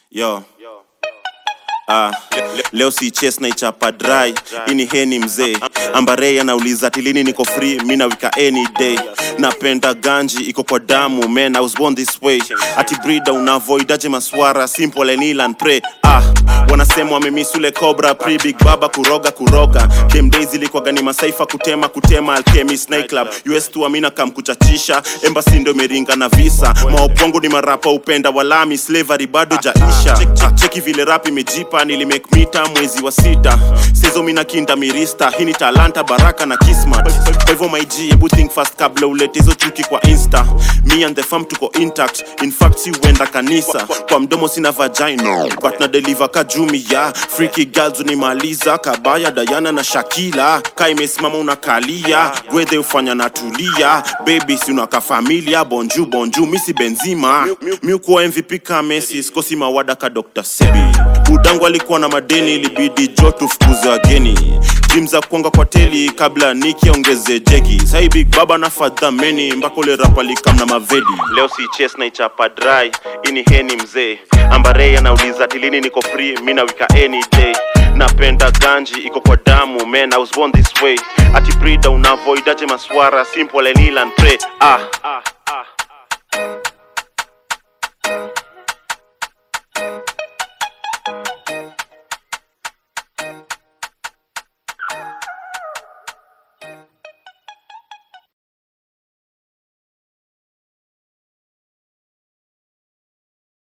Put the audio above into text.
Yo. Ah, leo si chase na ichapa dry ini heni mzee ambarei anauliza tilini niko free mi nawika any day napenda ganji iko kwa damu man I was born this way ati brida unavoidaje maswara simple and heal and pray ah wanasema wamemisule cobra pre big baba kuroga kuroga game days ilikuwaga ni masaifa kutema kutema alchemist night club us tu amina kam kuchachisha embassy ndo imeringa na visa maopongo ni marapa upenda walami slavery bado jaisha Check- cheki vile rap imejipa nilimake mita mwezi wa sita sezo mina kinda mirista hii ni talanta baraka na kismat kwa hivyo my G hebu think fast kabla ulete hizo chuki kwa insta me and the fam tuko intact in fact si huenda kanisa kwa mdomo sina vagina but na deliver kajumi ya freaky girls unimaliza kabaya Diana na Shakila ka imesimama unakalia gwedhe ufanya natulia baby si unaka familia bonju bonju misi benzima miukuwa MVP ka Messi sikosi mawada ka Dr. Sebi udangu alikuwa na madeni ilibidi jo tufukuze wageni jim za kuanga kwa teli kabla niki ongeze jegi sai big baba na fadhameni mpaka ule rapa likam na mavedi leo si chase na ichapa dry ini heni mzee ambarei anauliza tilini niko free mi nawika any day napenda ganji iko kwa damu man I was born this way ati brida unavoidaje maswara simple and heal and pray ah, ah.